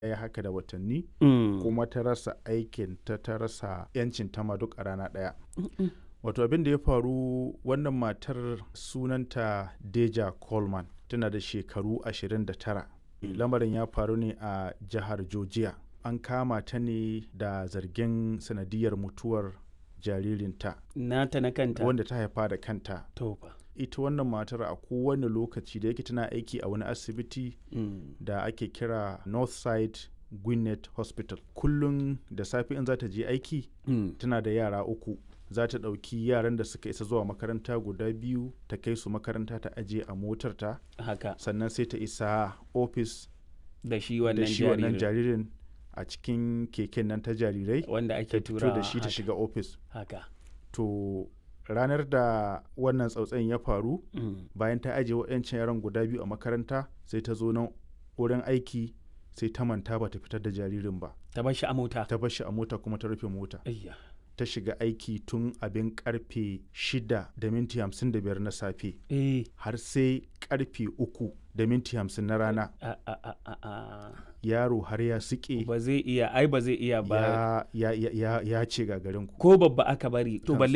yi haka da watanni Mm. kuma ta rasa aikin ta ta rasa 'yancin ta ma duk a rana ɗaya. Wato abin da ya faru wannan matar sunanta Deja Coleman tana da shekaru 29. Lamarin ya faru ne a jihar Georgia. An kama ta ne da zargin sanadiyar mutuwar jaririnta Nata na kanta. wanda ta haifa da kanta. To fa. Ita wannan matar a kowane lokaci da yake tana aiki a wani asibiti Mm. da ake kira Northside Gwinnett Hospital. Kullum da safe in za ta je aiki Mm. tana da yara uku za ta ɗauki yaran da suka isa zuwa makaranta guda biyu ta kai su makaranta ta aje a motarta Haka. sannan sai ta isa ofis Da shi da wannan shi wannan jaririn. jaririn a cikin keken nan ta jarirai Wanda ta ake fito tura da shi ta shiga ofis Haka. to ranar da wannan tsautsayin ya faru Mm. bayan ta ajiye waɗancan yaran guda biyu a makaranta sai ta zo nan wurin aiki sai ta manta ba ta fitar da jaririn ba Ta bar shi a mota. ta bar shi a mota kuma ta rufe mota Ayya. ta shiga aiki tun abin karfe 6 da minti 55 na safe Eh. har sai karfe 3 da minti 50 na rana A a a a a. yaro har ya suke Ba zai iya ai ba zai iya ba. ya, ya, ya, ya, ya ce gagarinku Ko babba aka bari to balle